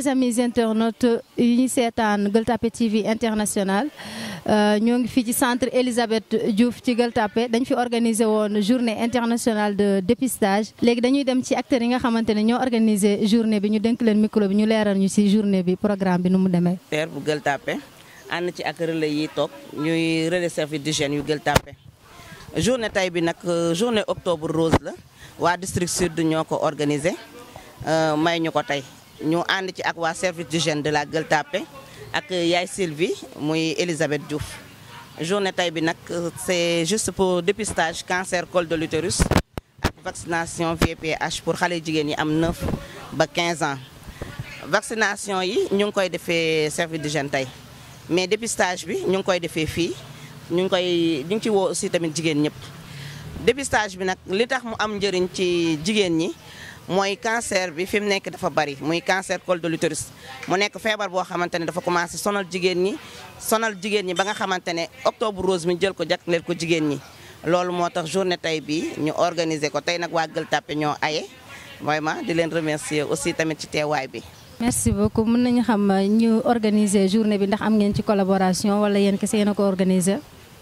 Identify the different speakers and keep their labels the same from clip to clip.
Speaker 1: chers amis internautes yi ñu seetaan Gueule Tapée TV international ñoo ngi fii ci centre Elisabeth Diouf ci Gueule Tapée dañ fi organiser woon journée internationale de dépistage léegi dañuy dem ci acteurs yi nga xamante ne ñoo organiser journée bi ñu dénk leen micro bi ñu leeral ñu ci journée bi programme bi nu mu demee.
Speaker 2: terre bu Gueule Tapée ànd ci ak relais yi toog ñuy relais service d'hygiène yu Gueule Tapée journée tay bi nag journée octobre rose la waa district sud ñoo ko organisé may ñu ko tey ñu ànd ci ak waa service d'hygiène de la Gueule Tapée ak yaay Sylvie muy Elisabeth Diouf journée tay bi nag c'est juste pour dépistage cancer col de l'utérus ak vaccination VPH pour xale jigéen yi am 9 ba 15 ans vaccination yi ñu ngi koy defee service d'hygiène tey mais dépistage bi ñu ngi koy defee fii ñu ngi koy ñu ngi ci woo aussi tamit jigéen ñëpp dépistage bi nag li tax mu am njëriñ ci jigéen ñi mooy cancer bi fi mu nekk dafa bari muy cancer col de l'utérus mu nekk feebar boo xamante ne dafa commencé sonal jigéen ñi sonal jigéen ñi ba nga xamante ne octobre rose mi jël ko jagleel ko jigéen ñi loolu moo tax journée tey bi ñu organiser ko tey nag waa Gueule Tapée ñoo aye vraiment di leen remercier aussi tamit ci teewaay bi
Speaker 1: merci beaucoup mën nañu xam ñu organiser journée bi ndax am ngeen ci collaboration wala yéen kese yéen a ko organiser.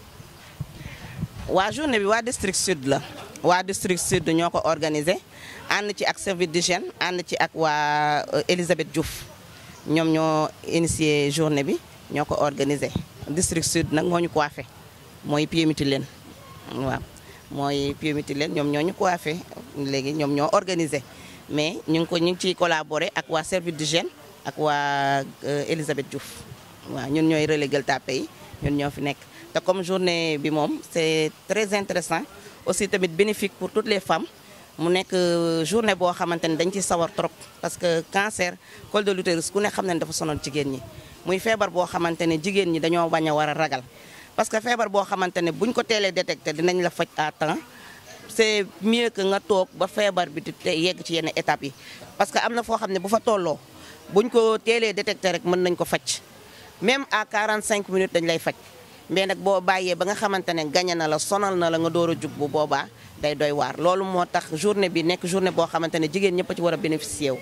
Speaker 2: waa journée bi waa district sud la waa district sud ñoo ko organisé ànd ci ak service d'hygiène ànd ci ak waa Elisabeth Diouf ñoom ñoo initié journée bi ñoo ko organisé district sud nag moo ñu coiffé mooy pied mutilène waaw mooy pied mutilène ñoom ñoo ñu coiffé léegi ñoom ñoo organisé mais ñu ngi ko ñu ngi ciy collaboré ak waa service d'hygiène ak waa Elisabeth Diouf waaw ñun ñooy relais Gueule Tapée yi ñun ñoo fi nekk te comme journée bi moom c'est très intéressant aussi tamit bénéfique pour toutes les femmes mu nekk journée boo xamante ne dañ ci sawar trop parce que cancer col de l'utérus ku ne xam ne dafa sonal jigéen ñi muy feebar boo xamante ne jigéen ñi dañoo bañ a war a ragal parce que feebar boo xamante ne buñ ko teelee détecté dinañ la faj à temps c'est mieux que nga toog ba feebar bi di yegg ci yenn étapes yi parce que am na foo xam ne bu fa tolloo buñ ko teelee détecté rek mën nañ ko faj même à 45 minutes dañ lay faj mais nag boo bàyyee ba nga xamante ne gañe na la sonal na la nga door a jug bu boobaa day doy waar loolu moo tax journée bi nekk journée boo xamante ne jigéen ñëpp a ci war a bénéficier wu.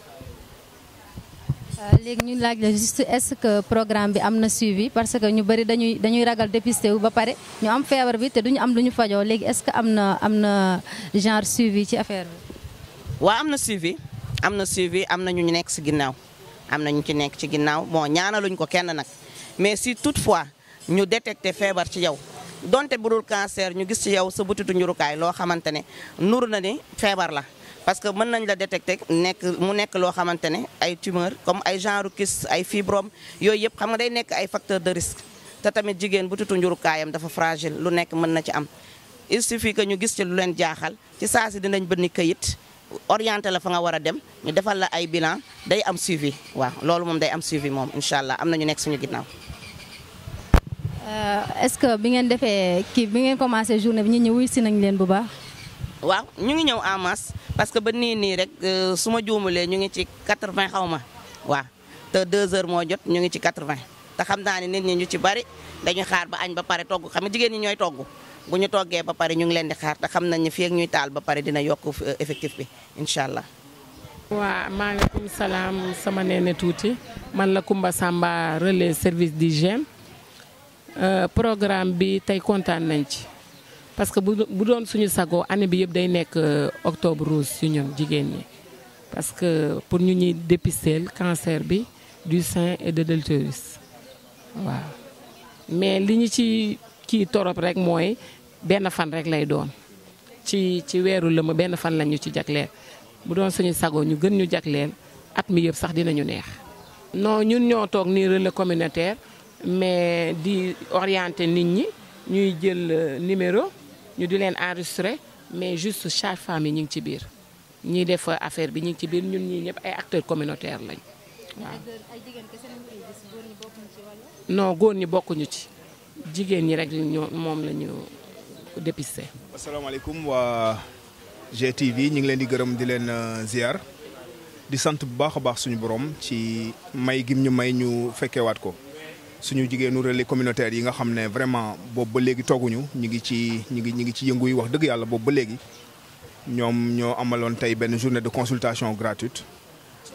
Speaker 1: léegi ñu laaj la juste est-ce que programme bi am na suivi parce que ñu bari dañuy dañuy ragal dépister wu ba pare ñu am feebar bi te duñu am lu ñu fajoo léegi est-ce que am na am na genre suivi ci affaire bi.
Speaker 2: waaw am na suivi am na suivi am na ñu nekk ci ginnaaw am na ñu ci nekk ci ginnaaw bon ñaanaluñ ko kenn nag mais si toutefois. ñu détecté feebar ci yow donte bu dul cancer ñu gis ci yow sa butitu njurukaay loo xamante ne nuru na ni feebar la parce que mën nañ la détecté nekk mu nekk loo xamante ne ay tumeur comme ay genre kyste ay fibrome yooyu yëpp xam nga day nekk ay facteur de risque te tamit jigéen butitu njurukaayam dafa fragile lu nekk mën na ci am il suffit que ñu gis ci lu leen jaaxal ci saa si dinañ bënni këyit orienté la fa nga war a dem ñu defal la ay bilan day am suivi waaw loolu moom day am suivi moom incha allah am na ñu nekk suñu ginnaaw
Speaker 1: est-ce que bi ngeen defee kii bi ngeen commencé journée bi ñu ñëw wuy si nañ leen bu baax.
Speaker 2: waaw ñu ngi ñëw en masse parce que ba nii nii rek su ma juumalee ñu ngi ci 80 xaw ma waaw te 2 heures moo jot ñu ngi ci 80 te xam naa ne nit ñi ñu ci bari dañuy xaar ba añ ba pare togg xam nga jigéen ñi ñooy togg bu ñu toggee ba pare ñu ngi leen di xaar te xam nañ ne fii ak ñuy taal ba pare dina yokk effectif bi incha allah.
Speaker 3: waaw maaleykum salaam sama neene tuuti man la Kumba Samba relais service d'hygiène programme bi tey kontaan nañ ci parce que bu doon suñu sago année bi yëpp day nekk octobre rose ci ñun jigéen ñi parce que pour ñu ñuy dépister cancer bi du sein et de l'utérus waaw mais li ñu ci kii torop rek mooy benn fan rek lay doon ci ci weeru lëmm benn fan lañ ñu ci jagleel bu doon suñu sago ñu gën ñu jagleel at mi yëpp sax dinañu neex non ñun ñoo toog nii relais communautaire mais di orienter nit ñi ñuy jël numéro ñu di leen enregistrer mais juste chaque femme yi ñu ngi ci biir ñiy def affaire bi ñu ngi ci biir ñun ñii ñëpp ay acteurs communautaires lañ waaw. non góor ñi bokkuñu ci jigéen ñi rek ñoo moom la ñu dépister.
Speaker 4: asalaamaaleykum waa GTV ñu ngi leen di gërëm di leen ziar di sant bu baax a baax suñu borom ci may gim ñu may ñu fekkewaat ko. suñu jigéenu relais communautaire yi nga xam ne vraiment boobu ba léegi tooguñu ñu ngi ci ñu ngi ñu ngi ci yëngu yi wax dëgg yàlla boobu ba léegi ñoom ñoo amaloon tey benn journée de consultation gratuite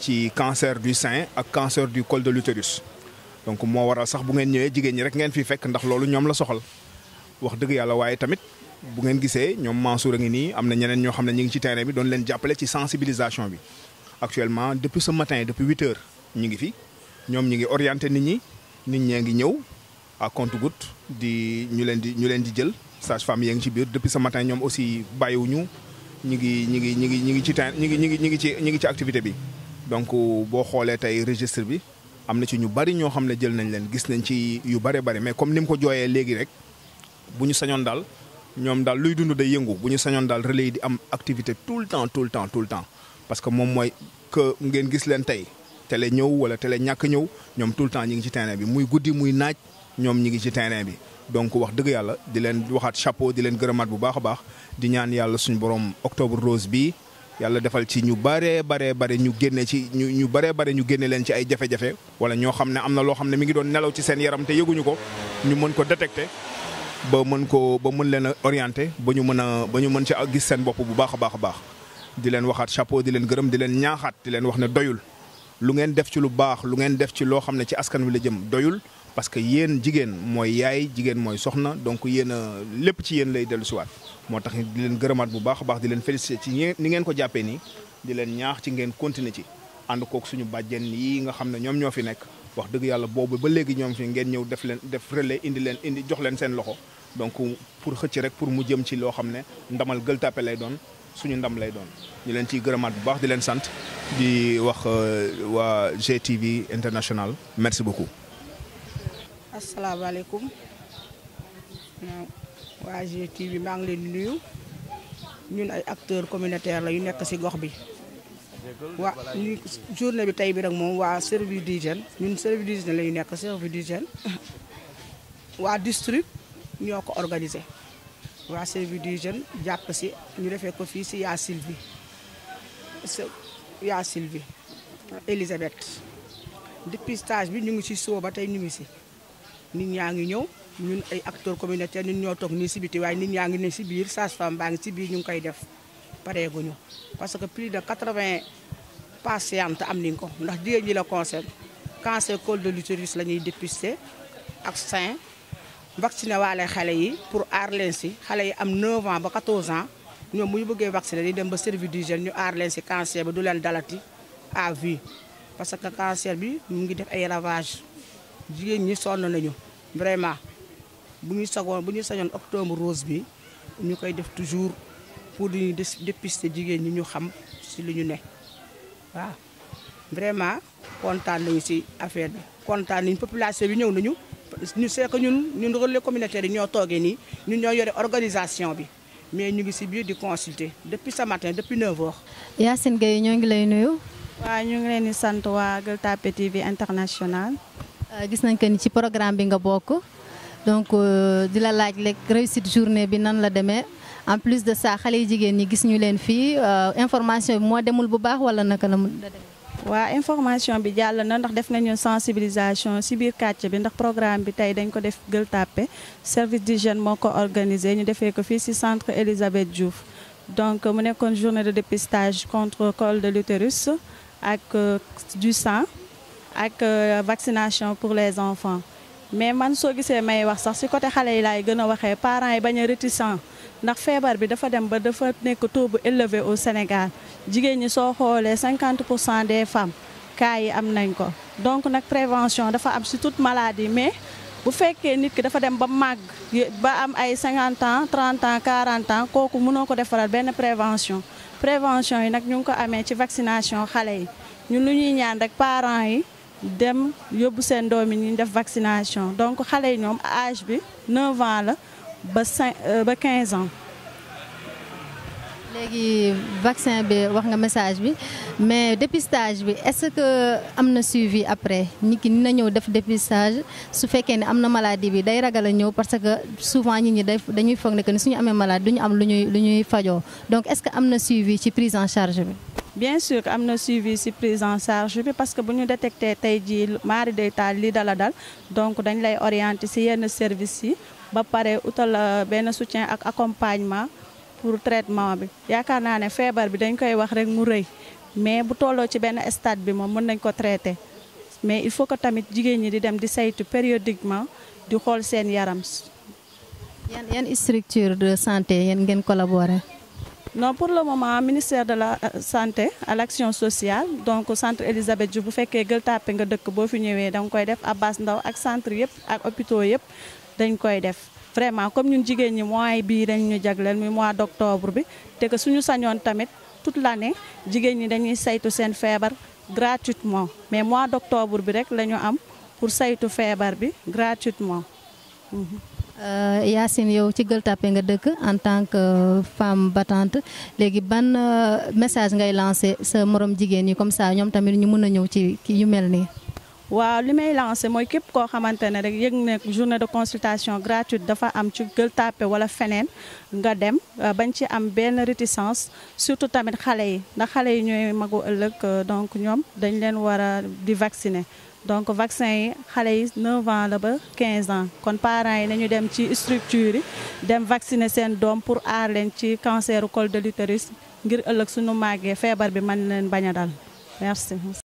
Speaker 4: ci cancer du sein ak cancer du col de l'utérus donc moo waral sax bu ngeen ñëwee jigéen ñi rek ngeen fi fekk ndax loolu ñoom la soxal wax dëgg yàlla waaye tamit bu ngeen gisee ñoom Mansour a ngi nii am na ñeneen ñoo xam ne ñu ngi ci terrain bi doon leen jàppale ci sensibilisation bi actuellement depuis ce matin depuis huit heures ñu ngi fi ñoom ñu ngi orienté nit ñi nit ñee ngi ñëw à compte-gouttes di ñu leen di ñu leen di jël sage-femme yaa ngi ci biir depuis ce matin ñoom aussi bàyyiwuñu ñu ngi ñu ngi ñu ngi ñu ngi ci terrain ñu ngi ñu ngi ñu ngi ci ñu ngi ci activité bi donc boo xoolee tey registre bi am na ci ñu bari ñoo xam ne jël nañ leen gis nañ ci yu bare bari mais comme ni mu ko jooyee léegi rek bu ñu sañoon daal ñoom daal luy dund day yëngu bu ñu sañoon daal relais yi di am activité tout le temps tout le temps tout le temps parce que moom mooy que ngeen gis leen tey télé ñëw wala télé ñàkk ñëw ñoom tout le temps ñi ngi ci terrain bi muy guddi muy naaj ñoom ñi ngi ci terrain bi donc wax dëgg yàlla di leen waxaat chapeau di leen gërëmaat bu baax a baax di ñaan yàlla suñu borom octobre rose bi yàlla defal ci ñu baree baree bare ñu génne ci ñu ñu baree bare ñu génne leen ci ay jafe-jafe wala ñoo xam ne am na loo xam ne mi ngi doon nelaw ci seen yaram te yëguñu ko ñu mën ko détecter ba mën ko ba mën leen a orienter ba ñu mën a ba ñu mën ci gis seen bopp bu baax a baax a baax di leen waxaat chapeau di leen gërëm di leen ñaaxaat di leen wax ne doyul lu ngeen def ci lu baax lu ngeen def ci loo xam ne ci askan wi la jëm doyul parce que yéen jigéen mooy yaay jigéen mooy soxna donc yéen a lépp ci yéen lay dellu siwaat moo tax di leen gërëmaat bu baax a baax di leen féliciter ci ni ngeen ko jàppee nii di leen ñaax ci ngeen continuer ci ànd kook suñu bàjjen yi nga xam ne ñoom ñoo fi nekk wax dëgg yàlla boobu ba léegi ñoom fi ngeen ñëw def leen def relais indi leen indi jox leen seen loxo donc pour xëcc rek pour mu jëm ci loo xam ne ndamal Gueule Tapée lay doon suñu ndam lay doon ñu leen ciy gërëmaat bu baax di leen sant di wax waa GTV international merci beaucoup.
Speaker 5: asalaamaaleykum waa GTV maa ngi leen di nuyu ñun ay acteurs communautaires la yu nekk ci gox bi. waa ñu journée bi tey bi rek moom waa service d'hygiène ñun service d'hygiène la ñu nekk service d'hygiène waa district ñoo ko organisé waa service d'hygiène jàpp si ñu defee ko fii si yaa Sylvie yaa Sylvie Elisabeth dépistage bi ñu ngi si soo ba tey ñu ngi si nit ñaa ngi ñëw ñun ay acteurs communautaires ñun ñoo toog nii si biti waaye nit ñaa ngi ne si biir sage-femme baa ngi si biir ñu ngi koy def pareeguñu parce que plus de 80 patientes am nañ ko ndax jigéen ñi la concerne cancer col de l'utérus la ñuy dépister ak sein vacciné waale xale yi pour aar leen si xale yi am 9 ans ba 14 ans ñoom bu ñu bëggee vacciner di dem ba service d'hygiène ñu aar leen si cancer bi du leen dalati à vie parce que cancer bi mu ngi def ay ravages jigéen ñi sonn nañu vraiment bu ñu sagoon bu ñu sañoon octobre rose bi ñu koy def toujours pour di dépister jigéen ñi ñu xam si li ñu ne waaw vraiment kontaan nañu si affaire bi kontaan nañu population bi ñëw nañu ñu c'est que ñun ñun relais communautaire yi ñoo toogee nii ñun ñoo yore organisation bi mais ñu ngi si biir di consulter depuis ce matin depuis 9 heures.
Speaker 1: Yacine Gueye ñoo ngi lay nuyu.
Speaker 6: waaw ñu ngi leen di sant waa Gueule Tapée TV international.
Speaker 1: gis nañ que ni ci programme bi nga bokk donc di la laaj rek réussite journée bi nan la demee. en plus de ça xale yi jigéen ñi gis ñu leen fii information bi moo demul bu baax wala naka la mu
Speaker 6: waa information bi jàll na ndax def nañu sensibilisation ci biir quartier bi ndax programme bi tey dañ ko def Gueule Tapée service d'hygiène moo ko organisé ñu defee ko fii ci centre Elisabeth Diouf donc mu nekkoon journée de dépistage contre col de l'utérus ak du sang ak vaccination pour les enfants mais man soo gisee may wax sax ci côté xale yi laay gën a waxee parents yi bañ a réticent ndax feebar bi dafa dem ba dafa nekk taux bu élevé au Sénégal jigéen ñi soo xoolee 50 pour cent des femmes cas yi am nañ ko donc nag prévention dafa am ci toute maladie mais bu fekkee nit ki dafa dem ba màgg ba am ay 50 ans 30 ans 40 ans kooku mënoo ko defaral benn prévention prévention yi nag ñu ngi ko amee ci vaccination xale yi ñun lu ñuy ñaan rek parents yi dem yóbbu seen doom yi ñu def vaccination donc xale yi ñoom âge bi 9 ans la ba 5 ba 15 ans.
Speaker 1: léegi vaccin bi wax nga message bi mais dépistage bi est-ce que am na suivi après nit ki dina ñëw def dépistage su fekkee ne am na maladie bi day ragal a ñëw parce que souvent nit ñi day dañuy foog ne que ni suñu amee maladie duñu am lu ñuy lu ñuy fajoo donc est-ce que am na suivi ci prise en charge bi.
Speaker 6: bien sûr am na suivi ci prise en charge bi parce que bu ñu détecté tey jii mari day taal lii dala dal donc dañ lay orienter ci yenn services yi ba pare utal benn soutien ak accompagnement pour traitement bi yaakaar naa ne feebar bi dañ koy wax rek mu rëy mais bu tolloo ci benn stade bi moom mën nañ ko traité mais il faut que tamit jigéen ñi di dem di saytu périodiquement di xool seen yaram.
Speaker 1: yan yan structure de santé yéen ngeen collaborer.
Speaker 6: non pour le moment ministère de la santé à l'action sociale donc centre Elisabeth Diouf bu fekkee Gueule Tapée nga dëkk boo fi ñëwee da nga koy def Abass Ndao ak centre yëpp ak hôpitaux yëpp dañ koy def. vraiment comme ñun jigéen ñi mois bii dañ ñu jagleel muy mois d'octobre bi te que suñu sañoon tamit toute l'année jigéen ñi dañuy saytu seen feebar gratuitement mais mois d'octobre bi rek la ñu am pour saytu feebar bi gratuitement.
Speaker 1: Yacine yow ci Gueule Tapée nga dëkk en tant que femme battante léegi ban message ngay lancer sa morom jigéen ñi comme ça ñoom tamit ñu mën a ñëw ci yu mel nii.
Speaker 6: waaw li may lancé mooy képp koo xamante ne rek yëg ne journée de consultation gratuite dafa am ci Gueule Tapée wala feneen nga dem bañ ci am benn réticence surtout tamit xale yi ndax xale yi ñooy magu ëllëg donc ñoom dañ leen war a di vacciner donc vaccin yi xale yi 9 ans la ba 15 ans kon parents yi nañu dem ci structure yi dem vacciner seen doom pour aar leen ci cancer col de l'utérus ngir ëllëg suñu màggee feebar bi mën leen bañ a dal merci